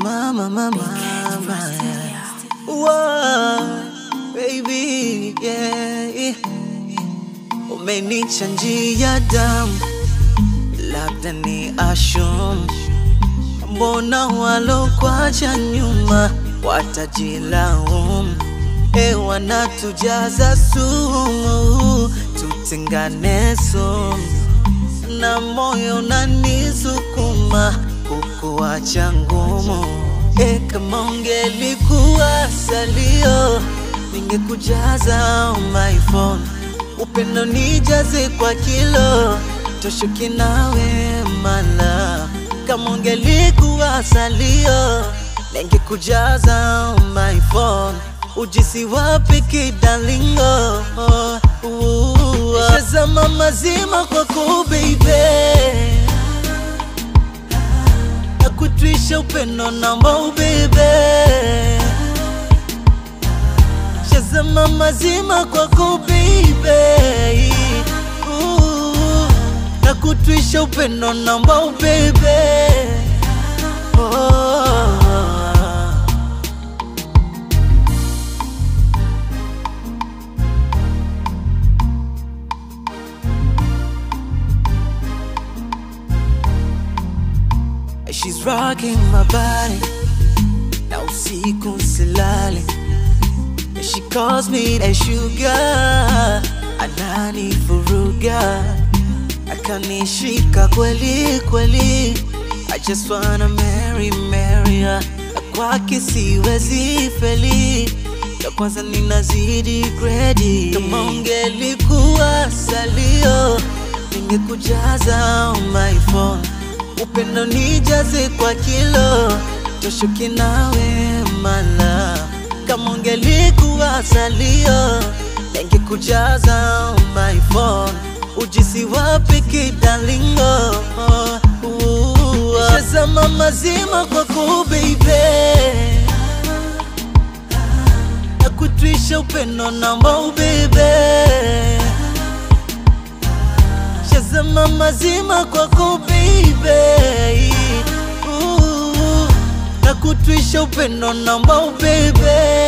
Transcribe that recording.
mama, mama. Whoa, baby, yeah. Umenichanjia damu, labda ni ashum. Mbona walokwacha nyuma watajilaumu? E, wanatujaza sumu, tutengane sumu, na moyo unanisukuma kukuacha ngumu. E, kama ungelikuwa salio, ningekujaza on my phone, upendo nijaze kwa kilo, toshuki nawe mala. Kama ungelikuwa salio, ningekujaza on my phone, ujisi wapi kidalingo? Shazama mazima kwako baby nakutwisha upendo namba ubebe shazama mazima kwako baby Ooh, nakutwisha upendo namba ubebe oh. She's rocking my body na usiku silali She calls me a sugar anani furuga akanishika kweli kweli I just wanna marry marry her Na kwake siwezi feli ya kwanza ninazidi gredi kama ungelikuwa salio ningekujaza on my phone upendo nijaze kwa kilo toshuki nawe mala kama ungelikuwa salio ningekujaza on my phone ujisi wapi kidalingo shazama mazima kwako baby nakutwisha upendo namba ubebe shazama mazima kwako baby Ooh, nakutwisha upendo namba ubebe